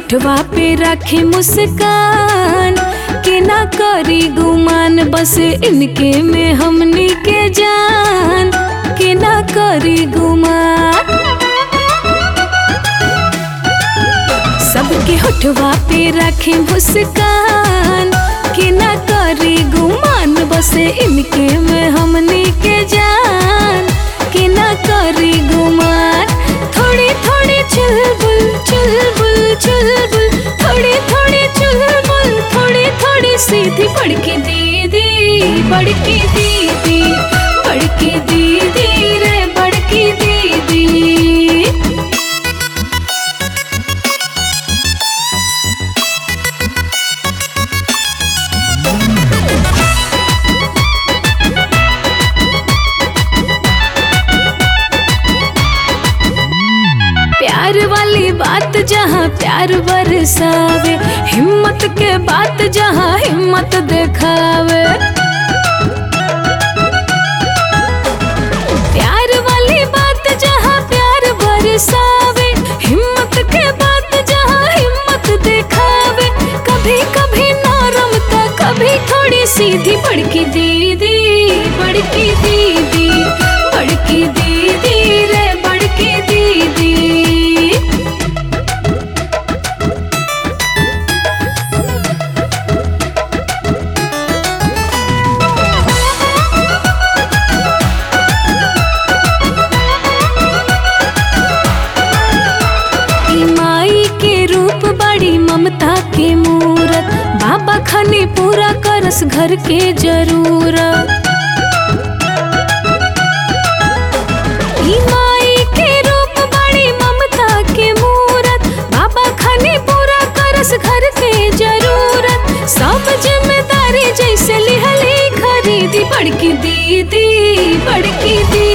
होठवा पे रखे मुस्कान के ना करी गुमान बस इनके में हमनी के जान के ना करी गुमान सबके होठवा पे रखे मुस्कान के ना करी गुमान बस इनके में हमनी के जान के ना करी गुमान थोड़ी थोड़ी चुलबुल चुलबुल चुलबुल थोड़ी थोड़ी चुलबुल थोड़ी थोड़ी सीधी बड़की दीदी बड़की दीदी बड़की दीदी रे बड़की दीदी प्यार वाली बात जहाँ प्यार बरसावे हिम्मत के बात जहाँ हिम्मत दिखावे प्यार वाली बात जहाँ प्यार बरसावे हिम्मत के बात जहाँ हिम्मत दिखावे कभी कभी नरम तो कभी थोड़ी सीधी बड़की दीदी बड़की दीदी बड़की दीदी रे बड़की दीदी ई माई के रूप बड़ी ममता के मूरत बाबा खने पूरा करस घर के जरूरत ई माई के रूप बड़ी ममता के मूरत बाबा खने पूरा करस घर के जरूरत सब जिम्मेदारी जैसे लिहली खरीदी बड़की दीदी बड़की दीदी